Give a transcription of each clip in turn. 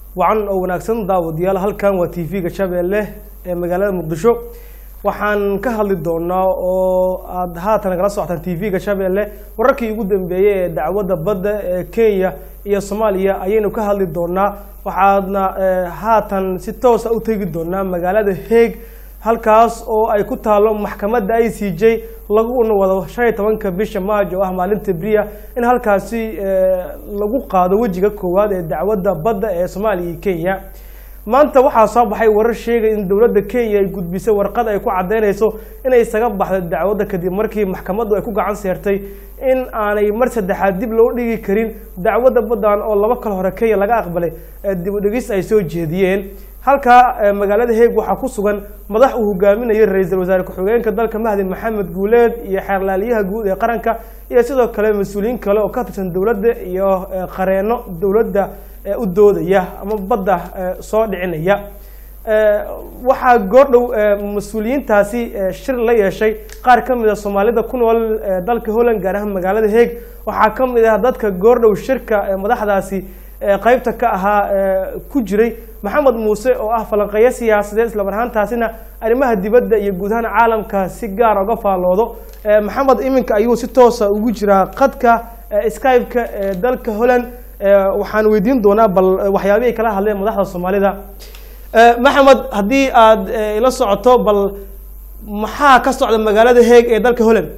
wacan oo wanaagsan daawadayaal halkan waa t v-ga shabeelle ee magaalada muqdisho waxaan ka hadli doonaa oo aada haatan kala socotaan t v-ga shabeelle wararkii ugu dambeeyey ee dacwadda badda ee kenya iyo soomaaliya ayaynu ka hadli doonaa waxaadna haatan si toosa u tegi doonaa magaalada haeg halkaas oo ay ku taalo maxkamadda i c j laguna wado shan iyo tobanka bisha maaj oo ah maalinta bria in halkaasi lagu qaado wejiga koowaad ee dacwadda badda ee soomaaliya iyo kenya maanta waxaa soo baxay warar sheegay in dowladda kenya ay gudbisay warqad ay ku caddeynayso inay isaga baxdo dacwadda kadib markii maxkamaddu ay ku gacan seertay in aanay mar saddexaad dib loo dhigi karin dacwadda baddan oo laba kal hore kenya laga aqbalay dib u dhigis ay soo jeediyeen halkaa magaalada heeg waxaa ku sugan madax uu hogaaminayay ra-iisul wasaare ku-xigeenka dalka mahdi maxamed guuleed iyo xeerlaaliyaha guud ee qaranka iyo sidoo kale mas-uuliyiin kale oo ka tirsan dowladda iyo qareeno dowladda u doodaya ama badda soo dhicinaya waxaa goordhow mas-uuliyiintaasi shir la yeeshay qaar ka mid a soomaalida ku nool dalka holland gaar ahaan magaalada heeg waxaa ka mid ah dadka goordhow shirka madaxdaasi qeybta ka ahaa ku jiray maxamed muuse oo ah falanqeeyo siyaasadeed islamar ahaantaasina arrimaha dibadda iyo guud ahaan caalamka si gaara uga faalloodo maxamed iminka ayuu si toosa ugu jiraa qadka skype-ka ee dalka holland waxaan weydiin doonaa bal waxyaabihii kala hadleen madaxda soomaalida maxamed haddii aad ila socoto bal maxaa ka socda magaalada heeg ee dalka holland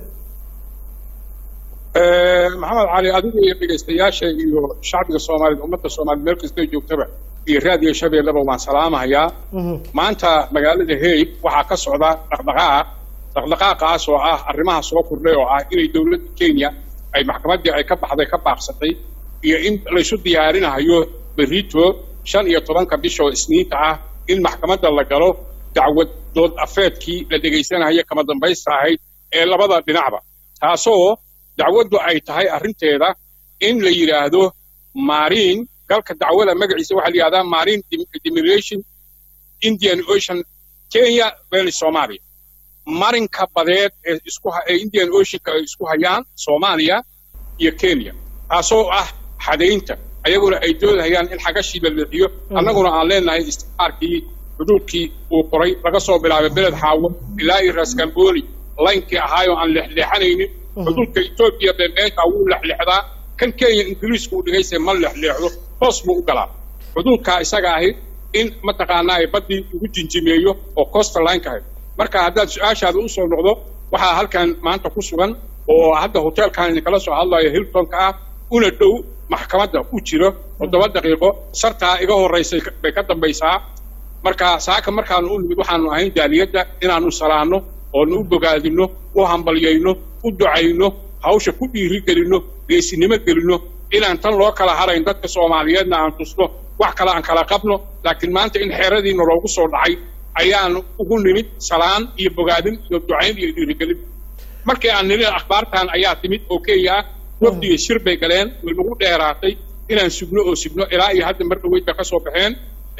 maxamed cali adigu iyo dhegaystayaasha iyo shacbiga soomaaliyed ummadda soomaaliyed meel kastoo joogtaba iyo raadiyo shabeelleba waan salaamahayaa maanta magaalada haig waxaa ka socda dhaqdhaqaaq dhaqdhaqaaqaas oo ah arrimaha soo kordhay oo ah inay dowladda kenya ay maxkamaddii ay ka baxday ka baaqsatay iyo in laysu diyaarinahayo berito shan iyo tobanka bisha oo isniinta ah in maxkamadda la galo dacwad dood afeedkii la dhegaysanahayo kama dambaysta ahayd ee labada dhinacba taasoo dacwaddu ay tahay arrinteeda in la yidhaahdo marin galka dacwada magaciisa waxaa la yidhahdaa marine dimiration indian ocean kenya valley soomaaliya marinka badeed ee isku ee indian oceanka ay isku hayaan soomaaliya iyo kenya taasoo ah xadaynta ayaguna ay doodahayaan in xagashii la leexiyo annaguna aan leenahay isticmaarkii xuduudkii uu qoray laga soo bilaabay beled xaawo ilaa iyo raskamboni laynkii ahaayoo aan leexleexanaynin xuduudka etoobiya bee meesha wuu lexleexdaa kan kenya ingiriisku uu dhigayse ma lexleexdo hoos buu u galaa xuduudkaa isaga ahi in mataqaanaa baddii lagu jinjimeeyo oo coastal line kahay marka haddaad su-aashaada u soo noqdo waxaa halkan maanta ku sugan oo hadda hoteelkan idinkala soo hadlayo hiltonka ah una dhow maxkamadda u jiro toddoba daqiiqo sartaa iga horraysay bay ka dambaysaa marka saaka markaanu u nimid waxaanu ahayn jaaliyadda inaanu salaanno oonu u bogaadinno u hambalyayno u ducayno hawsha ku dhiiri gelinno geesinimo gelinno inaan tan loo kala harayn dadka soomaaliyeedna aan tusno wax kale aan kala qabno laakiin maanta in xeeradiina loogu soo dhacay ayaanu ugu nimid salaan iyo bogaadin iyo ducayn iyo dhiirigelin markii aan nilin akhbaartan ayaa timid oo kenya ah wafdiga shir bay galeen way nagu dheeraatay inaan sugno oo sugno ilaa iyo hadda mar dhaweyd bay ka soo baxeen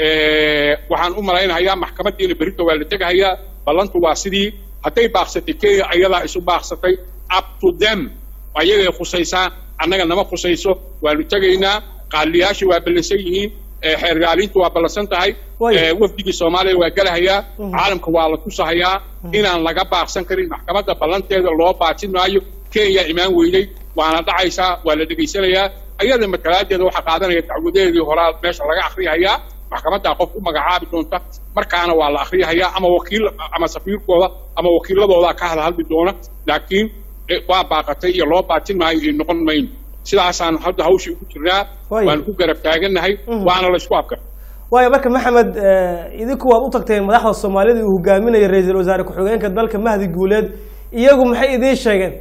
waxaan u malaynahayaa maxkamaddiina berito waa la tegahayaa ballantu waa sidii hadday baaqsatay kenya ayadaa isu baaqsatay up to them ayagay khusaysaa annaga nama khusayso waanu tegaynaa qaaliyaashii waa ballansan yihiin xeergaalintu waa ballansan tahay wafdigii soomaaliya waa gelahayaa caalamka waa la tusahayaa inaan laga baaqsan karin maxkamadda ballanteeda loo baajin maayo kenya imaan weynay waana dhacaysaa waa la dhegaysanayaa ayada matalaadeeda waxaa qaadanaya dacwadeedii horaa meesha laga akriyahayaa maxkamaddaa qof u magacaabi doonta markaana waa la akriyahayaa ama wakiil ama safiirkooda ama wakiiladoodaa ka hadhadli doona laakiin waa baaqatay iyo loo baajin maayo iyo noqon mayno sidaasaan hadda hawshii ugu jirnaa waanu ku garab taagannahay waana laysku afkar waayo marka maxamed idinku waad u tagteen madaxda soomaalida uu hogaaminaya ra-iisul wasaare ku-xigeenka dalka mahdi guuleed iyagu maxay idiin sheegeen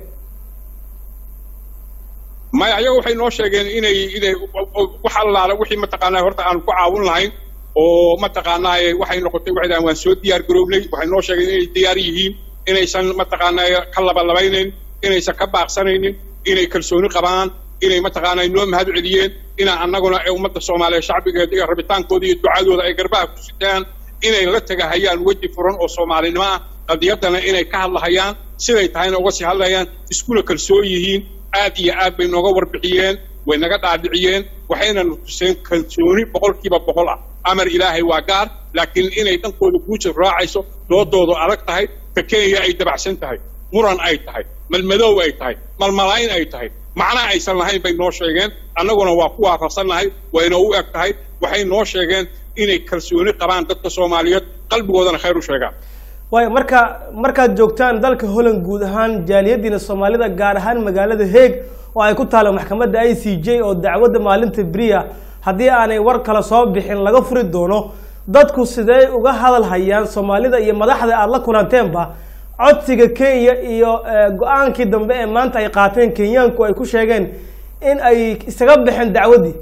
maya ayaga waxay noo sheegeen inay inay wax allaala wixii mataqaanaa horta aanu ku caawin lahayn oo mataqaanaa waxay noqotay waxay dhahan waan soo diyaar garownay waxay noo sheegeen inay diyaar yihiin inaysan mataqaanaa ka labalabaynayn inaysan ka baaqsanaynin inay kalsooni qabaan inay mataqaanaa noo mahad celiyeen inaa annaguna ee ummadda soomaaliya shacbigeeda iyo rabitaankooda iyo ducadooda ay garbaha ku sitaan inay la tegahayaan weji furan oo soomaalinimo ah qadiyaddana inay ka hadlahayaan siday tahayna uga sii hadlayaan iskuna kalsoon yihiin aad iyo aad bay nooga warbixiyeen way naga dhaadhiciyeen waxayna tuseen kalsooni boqolkiiba boqol ah amar ilaahay waa gaar laakiin inay dhankooda guujir raacayso doodoodu adag tahay ka kenya ay dabacsan tahay muran ay tahay malmadoow ay tahay malmalayn ay tahay macna aysan lahayn bay noo sheegeen annaguna waa ku waafaqsannahay wayna u eg tahay waxay noo sheegeen inay kalsooni qabaan dadka soomaaliyeed qalbigoodana khayr u sheegaan waayo marka markaad joogtaan dalka holland guud ahaan jaaliyadiina soomaalida gaar ahaan magaalada heeg oo ay ku taalo maxkamadda i c j oo dacwadda maalinta beriya haddii aanay war kale soo bixin laga furi doono dadku sidee uga hadal hayaan soomaalida iyo madaxda aada la kulanteenba codsiga kenya iyo go-aankii dambe ee maanta ay qaateen kenyaanku ay ku sheegeen in ay isaga baxeen dacwaddii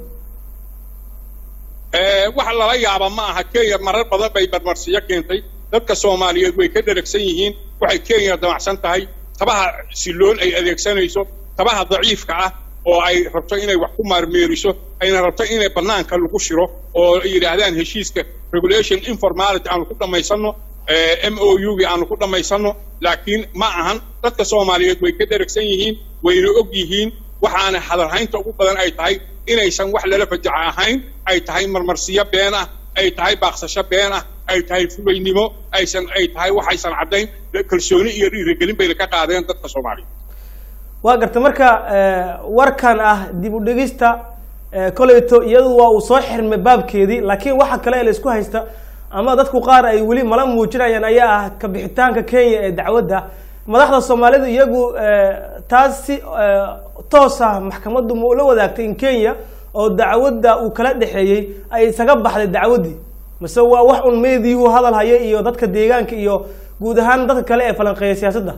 wax lala yaaba ma aha kenya marar badan bay barmarsiyo keentay dadka soomaaliyeed way ka dheragsan yihiin waxay kenya damacsan tahay tabaha siloon ay adeegsanayso tabaha daciifka ah oo ay rabto inay wax ku maarmeeriso ayna rabto inay banaanka lagu shiro oo ay yidhaahdaan heshiiska regulation informality aanu ku dhammaysanno m o u gi aanu ku dhammaysanno laakiin ma ahan dadka soomaaliyeed way ka dheragsan yihiin wayna og yihiin waxaana hadalhaynta ugu badan ay tahay inaysan wax lala fajaca ahayn ay tahay marmarsiyo been ah ay tahay baaqsasho been ah ay tahay fubaynimo aysan ay tahay waxaysan caddayn kalsooni iyo dhiirigelin bayna ka qaadeen dadka soomaaliyeed waa garta marka warkan ah dib u dhigista koleyto iyadu waa uu soo xirmay baabkeedii laakiin waxa kale ee la isku haysta ama dadku qaar ay weli mala muujinayaan ayaa ah kabixitaanka kenya ee dacwadda madaxda soomaalidu iyagu taas si toos ah maxkamaddu ma ula wadaagtay in kenya oo dacwadda uu kala dhexeeyey ay isaga baxday dacwaddii mase waa wax un meediihu hadal haya iyo dadka deegaanka iyo guud ahaan dadka kale ee falanqeeya siyaasadda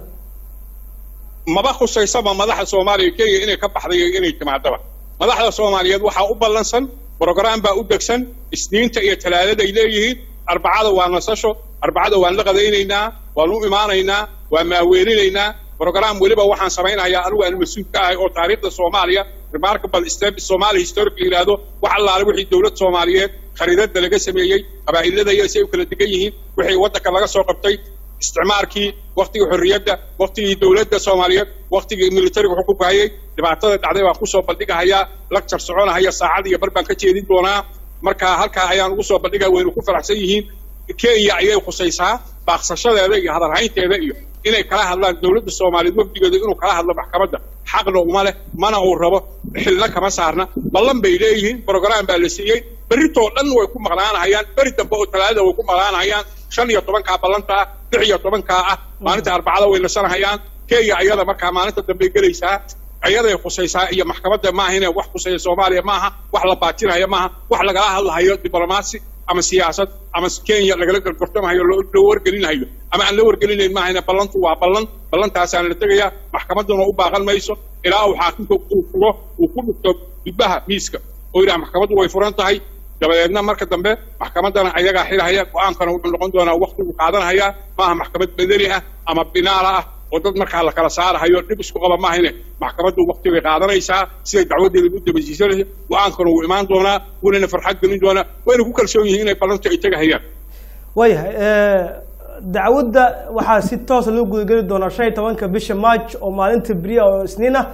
maba khusaysaba madaxda soomaaliya kenya inay ka baxday iyo inay timaadaba madaxda soomaaliyeed waxaa u ballansan brogram baa u degsan isniinta iyo talaadada ay leeyihiin arbacada waa nasasho arbacada waan la qadaynaynaa waan u imaanaynaa waan maaweelinaynaa brogram weliba waxaan samaynayaa anigu aan mas-uul ka ahay oo taariikhda soomaaliya remarkable step somali historic la yidhaahdo wax allaale wixii dowlad soomaaliyeed khariidada laga sameeyey qabaa'ilada iyo si ay u kala degan yihiin wixii waddanka laga soo qabtay isticmaarkii waktigii xorriyadda waktigii dowladda soomaaliyeed waktigii militariga xukunka hayay dhibaatada dhacday baan kusoo bandhigahayaa lacture soconahaya saacad iyo bar baan ka jeedin doonaa marka halkaa ayaan ugu soo bandhigaya waynu ku faraxsan yihiin kenya ayay khusaysaa baaqsashadeeda iyo hadalhaynteeda iyo inay kala hadlaan dowladda soomaaliyeed wafdigeeda inuu kala hadlo maxkamadda xaqna uma leh mana uu rabo xilna kama saarna ballan bay leeyihiin brogram baa la siiyey berritoo dhan way ku maqnaanahayaan beri dambe oo talaadada way ku maqnaanahayaan shan iyo tobankaa ballanta ah lix iyo tobankaa ah maalinta arbacada way nasanahayaan kenya ayada markaa maalinta dambey gelaysaa ayaday khusaysaa iyo maxkamadda maaha inay wax khusaya soomaaliya maaha wax la baajinaya maaha wax lagala hadlahayo diblomaasi ama siyaasad ama kenya lagala gorgortamahayo loo wargelinahayo ama aan la wargelinayn maahayna ballantu waa ballan ballantaasaana la tegayaa maxkamadduna u baaqan mayso ilaa uu xaakimka uu furo uu ku dhufto dubbaha miiska oo yidhaha maxkamaddu way furan tahay dabadeedna marka dambe maxkamaddana ayagaa xilahaya go-aankana wuxuu noqon doonaa waktigu qaadanhayaa maaha maxkamad bedeli ah ama binaala ah oo dad markaa la kala saarahayo dhib isku qaba maahayne maxkamaddu wakti bay qaadanaysaa siday dacwadeeda u dabasiisanaysa go-aankana wuu imaan doonaa wuunana farxad gelin doonaa wayna ku kalsoon yihiin inay ballantu ay tegahayaan waayahay dacwadda waxaa si toosa loo gudageli doonaa shan iyo tobanka bisha march oo maalinta beriya oo isniin ah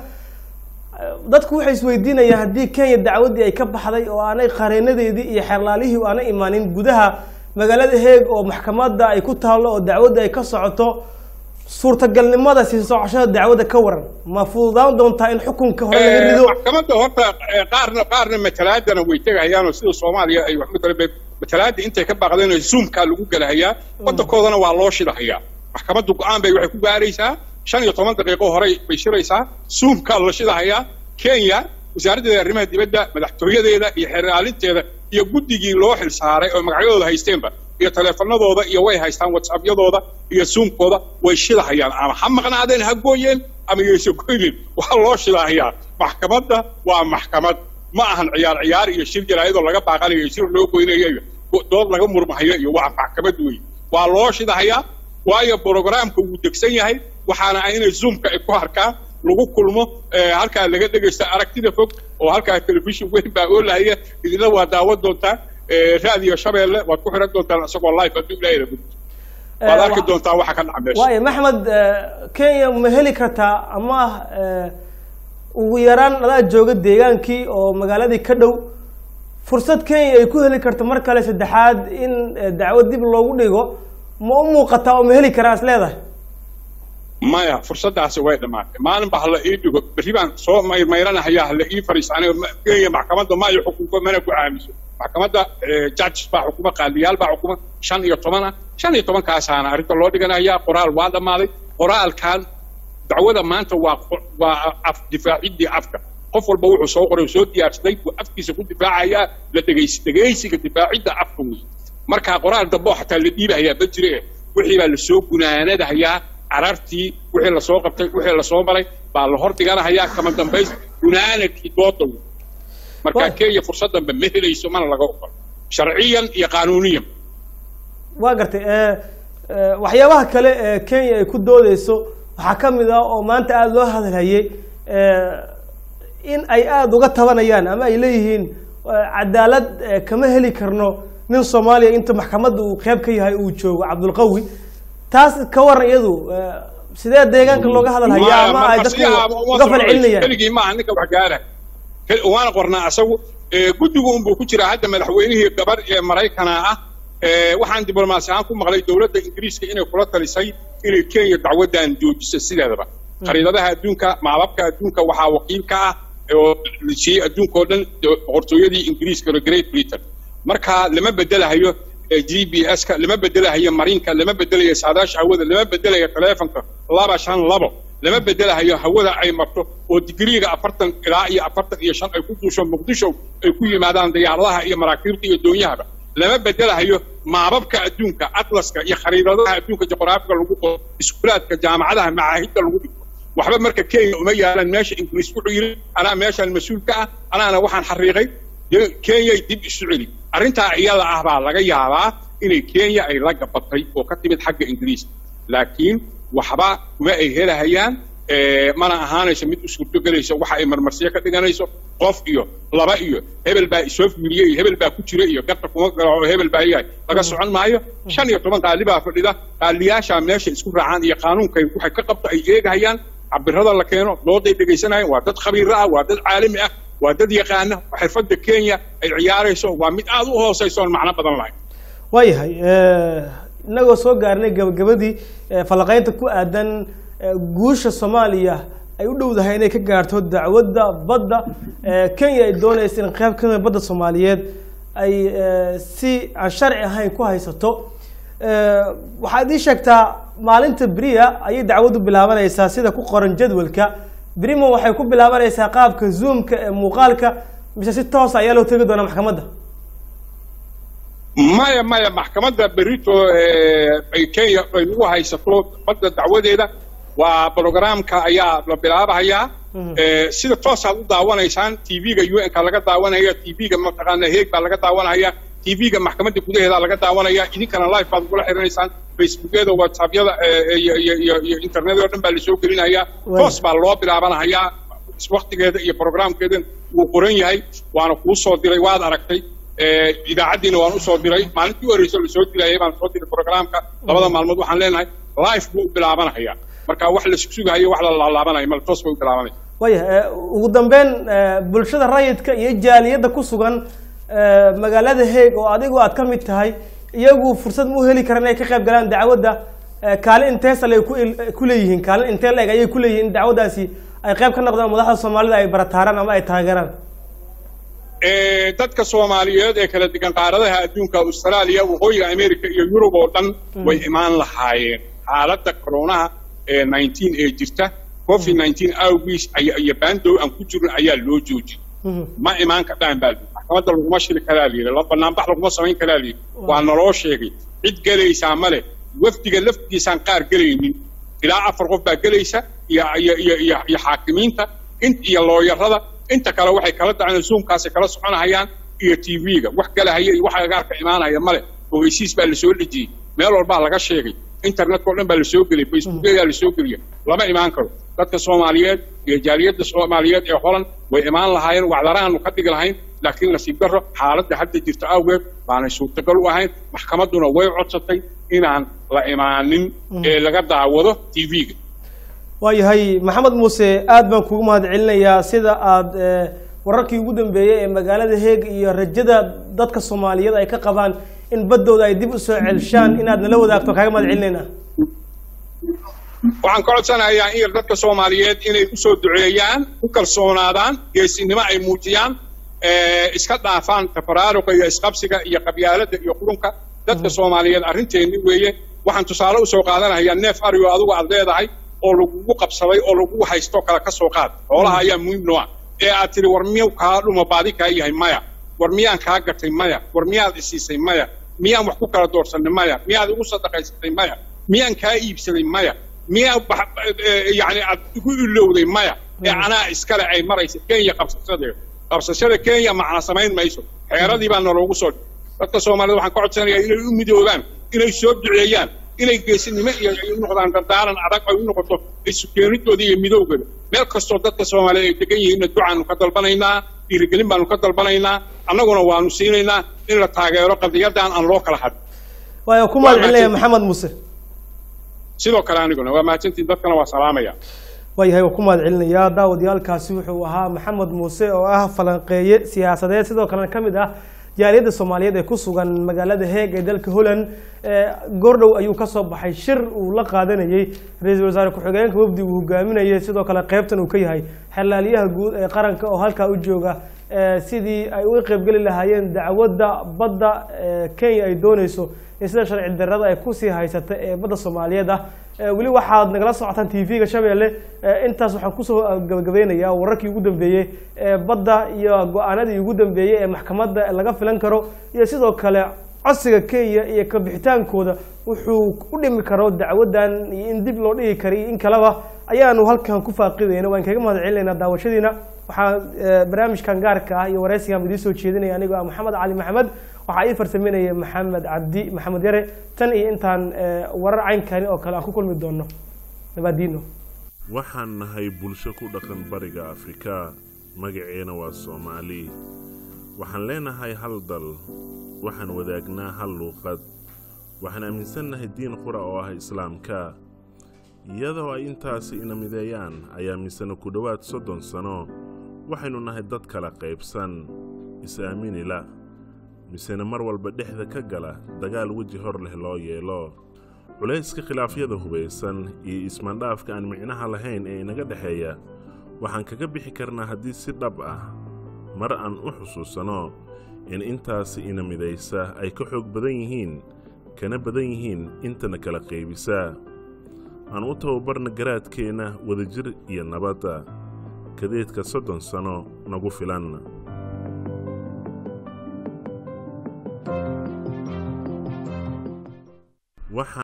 dadku waxay isweydiinayaan haddii kenya dacwaddii ay ka baxday oo aanay qareenadeedii iyo xeerlaalihii aanay imaanin gudaha magaalada heeg oo maxkamadda ay ku taallo oo dacwadda ay ka socoto suurtagalnimada sii socoshada dacwadda ka waran ma fududaan doontaa in xukunka hore laga rido maxkamadda horta qaarna qaarna matalaadana way tegahayaan oo sida soomaaliya ay wax matala matalaada intay ka baaqdeen oo zoomkaa lagu gelahayaa waddankoodana waa loo shidahayaa maxkamaddu go-aan bay waxay ku gaaraysaa shan iyo toban daqiiqo horey bay shiraysaa zoomkaa la shidahayaa kenya wasaaraddeeda arrimaha dibadda madaxtooyadeeda iyo xeraalinteeda iyo guddigii loo xil saaray oo magacyadooda haysteenba iyo taleefanadooda iyo way haystaan whatsappyadooda iyo zoomkooda way shidahayaan ama ha maqnaadeen ha gooyeen ama yaysa goynin waxaa loo shidahayaa maxkamadda waa maxkamad ma ahan ciyaar ciyaar iyo shir jaraayadoo laga baaqanayo iyo shir loo goynayo iyo dood laga murmahayo iyo waa maxkamad wey waa loo shidahayaa waayo brogramka wuu degsan yahay waxaana ah inay zoomka ay ku harkaan lagu kulmo halkaa laga dhegaysta aragtida fog oo halkaa telefishon weyn baa oolahaya idina waa daawan doontaa raadiyo shabeelle waad ku xiran doontaan isagoo live hadduu ilaahay rabid waad arki doontaa waxa ka dhaca meesha waayo maxmed kenya ma heli kartaa ama ugu yaraan adaa jooga deegaankii oo magaaladii ka dhow fursad kenya ay ku heli karto mar kale saddexaad in eh, dacwad dib loogu dhigo ma u muuqataa oo ma heli karaa is leedahay maya fursaddaasi way dhammaatay maalinba hala ii dhigo berri baan soo mayrmayranahayaa hala ii fariisto aniga ma- kenya maxkamadda ma ay xukunto mana ku aamiso maxkamadda eh, judges baa xukuma qaadiyaal baa xukuma shan iyo toban ah shan iyo tobankaasaana arrinta loo dhiganayaa qoraal waa dhammaaday qoraalkan dacwada maanta waa qo- waa af difaaciddii afka qof walba wuxuu soo qoray soo diyaarsaday buu afkiisa ku difaacayaa la dhegaysi dhegaysiga difaacidda afka wey markaa qoraal dambe oo xataa la dhiibahayaa ma jire wixii baa lasoo gunaanadahayaa carartii wixii lasoo qabtay wixii lasoo maray baa la hor dhiganahayaa kama dambays gunaanadkii dooda wey marka Wa- kenya fursad dambe ma helayso mana laga oqol sharciyan iyo qaanuuniyan waa gartay eh, eh, waxyaabaha kale ee kenya ay ku doodeyso waxaa ka mid ah oo maanta aada loo hadalhayay eh, in ay aada uga tabanayaan ama ay leeyihiin eh, cadaalad eh, kama heli karno nin soomaaliya inta maxkamadda uu qeyb ka yahay uu joogo cabdulqawi taas ka waran iyadu eh, sidee deegaanka looga hadalhayaa ama ay dadku uga falcelinayaan keligii maaha ninka wax gaara Kel- waana qornaa asagu ee, guddigu unbuu ku jiraa hadda madaxweynihii gabar ee maraykana ah ee, waxaan diblomaasi ahaan ku maqlay dowladda ingiriiska inay kula talisay inay kenya dacwadan joojiso sideedaba khariidadaha adduunka maababka adduunka waxaa wakiil ka ah oo la siiyey adduunka oo dhan do- boqortooyadii ingiriiska oo great britain marka lama bedelahayo ee, g b s-ka lama bedelahayo marinka lama bedelayo saadaasha hawada lama bedelayo taleefonka laba shan labo lama bedelahayo hawada ay marto oo digriiga afartan ilaa iyo afartan iyo shan ay ku duusho muqdisho ay ku yimaadaan diyaaradaha iyo maraakiibta iyo doonyahaba lama bedelahayo maababka adduunka atlaska iyo khariidadaha adduunka juqraafiga lagu qoro iskuulaadka jaamacadaha macaahidda lagu dhigto waxba marka kenya uma yaalaan meesha ingiriis wuxuu yidhi anaa meeshaan mas-uul ka ah anaana waxaan xariiqay dee kenyay dib isu celi arrintaa iyada ah baa laga yaabaa inay kenya ay la gabatay oo ka timid xagga ingiriiska laakiin waxba kuma ay helahayaan eh, mana ahaanayso mid u suurtogelayso waxa ay marmarsiyo ka dhiganayso qof iyo laba iyo hebel baa isoo fiiriyey iyo hebel baa ku jira iyo garta kuma garaco hebel baa yahay laga socon maayo shan iyo toban qaali baa fadhida qaaliyaashaa meesha isku raacaan iyo qaanuunkay waxay ka qabto ay eegahayaan cabirada la keeno dooday dhegaysanayaan waa dad khabiiro ah waa dad caalami ah waa dad yaqaana xirfadda kenya ay ciyaarayso waa mid aada u hoosayso oon macno badan lahayn waayahay eh, inagoo soo gaarnay gabagabadii eh, falanqeynta ku aadan eh, guusha soomaaliya ay u dhowdahay inay ka gaarto dacwadda badda eh, kenya ay doonaysa in qeyb kamida badda soomaaliyeed ay eh, si aan sharci ahayn ku haysato Eh, waxaad ii sheegtaa maalinta beriya ayay dacwaddu bilaabanaysaa sida ku qoran jadwalka berimo waxay ku bilaabanaysaa qaabka zoomka ee muuqaalka mise si toosa ayaa loo tegi doonaa maxkamadda maya maya maxkamadda berito ee, ay kenya ay nagu haysato badda dacwadeeda waa brogramka ayaa la bilaabahayaa Ee, sida toosaad u daawanaysaan tv-ga un-ka laga daawanaya tv-ga mataqaana heeg baa laga daawanaya tv-ga maxkamadda gudaheeda laga daawanaya idinkana live baad ugula xiriiraysaan facebookyada whatsappyada ee, iyo iyo iyo iyo internet oo dhan baa lasoo gelinaya Waay. toos baa loo bilaabanahayaa waktigeeda iyo programkeeda wuu qoran yahay waana kuu soo diray waad aragtay Ee, idaacaddiina waan usoo diray maalintii u horreysay lasoo dirayay baan soo diray programka labada maalmood waxaan leenahay live buu u bilaabanayaa marka wax la sugayo wax la laalaabanayo mal toos bay u bilaabanaya waayahay eh, ugu dambeyn eh, bulshada rayidka iyo jaaliyadda ku sugan eh, magaalada heeg oo adigu aad ka mid tahay iyagu fursad ma u heli karaan inay ka qayb galaan dacwadda eh, kaalin intee sale ay ku il- ku leeyihiin kaalin intee la-eg ayay ku leeyihiin in dacwaddaasi ay qayb ka noqdaan madaxda soomaalida ay barataaraan ama ay taageeraan Ee, dadka soomaaliyeed ee kala degan qaaradaha adduunka australia waqooyiga america iyo yurub oo dhan way imaan lahaayeen xaaladda koronaha ee 19 ee jirta covid 19 awgiis aya- iyo baandow aan ku jirin ayaa loo joojiyey ma imaan kadhaan baa layidhi maxkamadda laguma shiri karaa layidhi la banaanbax laguma samayn karaa layidhi waa naloo sheegay cid gelaysaa male wafdiga laftigiisaan qaar gelaynin ilaa afar qof baa gelaysa iyo iyo iyo iyo iyo xaakimiinta in iyo looyarada inta kale waxay kala daceen zoomkaasay kala soconahayaan iyo tv-ga wax galahaya iyo wax agaarka imaanaya male ogeysiis baa lasoo dhejiyey meel walbaa laga sheegay internetka oo dhan baa lasoo geliyay facebookyada lasoo geliya lama imaan karo dadka soomaaliyeed iyo jaaliyadda soomaaliyeed ee holan way imaan lahaayeen wacdaraanu ka dhigi lahayn laakiin nasiib darro xaaladda hadda jirta awgeed baanay suurtagal u ahayn maxkamadduna way codsatay inaan la imaanin ee laga daawado tv-ga waayahay maxamed muuse aad baan kugu mahad celinayaa sida aada eh, wararkii ugu dambeeyey ee magaalada heeg iyo rajada dadka soomaaliyeed ay ka qabaan in baddooda ay dib usoo celshaan inaad nala wadaagto kaaga mahad celinaynaa waxaan ka codsanayaa in yar dadka soomaaliyeed inay usoo duceeyaan ku kalsoonaadaan geesinimo ay muujiyaan eh, iska dhaafaan tafaraaruqa iyo isqabsiga iyo qabyaalada iyo qurunka dadka soomaaliyeed arrinteeni weeye waxaan tusaale usoo qaadanayaa neef arigo adigu aad leedahay oo lagugu qabsaday oo lagugu haysto kale ka soo qaad xoolaha ayaa muhiim noo ah ee aad tiri war miyuu kaa dhuma baadi kaa yahay maya war miyaan kaa gatay maya war miyaad isiisay maya miyaan wax ku kala doorsanay maya miyaad igu sadaqaysatay maya miyaan kaa iibsaday maya miyaa bax- eh, yacni aad igu ilowday maya ee anaa iskale ay maraysa kenya qabsasadeeda qabsashada kenya macna samayn mayso xeeradii baa naloogu soo dhigay dadka soomaaliyed waxaan ka codsanayaa inay u midoobaan inay soo duceeyaan inay geesinimo iyo ay u noqdaan dardaaran adag ay u noqoto isu keenidooda iyo midowgooda meel kastoo dadka soomaaliyeed ay degan yihiinna ducaanu ka dalbanaynaa dhiirigelin baanu ka dalbanaynaa annaguna waanu siinaynaa in la taageero qadiyadan aan loo kala hadin waayo ku mahad celinaya maxamed muuse sidoo kale aniguna waa mahadsantiin dadkana waa salaamaya waayahay waa ku mahad celinayaa daawadayaalkaasi wuxuu ahaa maxamed muuse oo ah falanqeeye siyaasadeed sidoo kalena ka mid ah jaaliyadda soomaaliyeed ee ku sugan magaalada heeg ee dalka holland ee goordhow ayuu kasoo baxay shir uu la qaadanayey ra-iisul wasaare ku-xigeenka wafdi uu hogaaminayay sidoo kale qeybtan uu ka yahay xalaaliyaha guud ee qaranka oo halkaa u jooga ee sidii ay uga qeybgeli lahaayeen dacwadda badda ee kenya ay dooneyso in sida sharci darrada ay kusii haysata ee badda soomaaliyeed ah ee weli waxaad nagala socotaan tv-ga shabeelle ee intaas waxaan kusoo gabagabeynayaa wararkii ugu dambeeyey ee badda iyo go-aanadii ugu dambeeyey ee maxkamadda laga filan karo iyo sidoo kale codsiga kenya iyo kabixitaankooda wuxuu u dhimi karo dacwadan iyo in dib loo dhigi kara iyo in kaleba ayaanu halkan ku faaqidayna waan kaga mahad celinaynaa daawashadiina waxaa eh, barnaamijkan gaarka ah iyo waraysigan idiin soo jeedinaya anigoo ah maxamed cali maxamed waxaa ii farsameynaya maxamed cabdi maxamed yare tan iyo intaan eh, warar caynkani oo kale aan ku kulmi doono nabaadiino waxaan nahay bulsho ku dhaqan bariga afrika magaceena waa soomaali waxaan leenahay hal dal waxaan wadaagnaa hal luuqad waxaan aaminsannahay diin qura oo ah islaamka iyadoo ay intaasi ina mideeyaan ayaa misena ku dhowaad soddon sano waxaynu nahay dad kala qaybsan is-aaminila misena mar walba dhexda ka gala dagaal weji hor leh loo yeelo culayska khilaafyada hubaysan iyo ismaandhaafka aan micnaha lahayn ee inaga dhexeeya waxaan kaga bixi karnaa haddii si dhab ah mar aan u xusuusanno in intaasi ina midaysa ay ka xoog badan yihiin kana badan yihiin intana kala qaybisa aan u tababarna garaadkeenna wadajir iyo nabadda kadeedka soddon sano nagu filan waxaan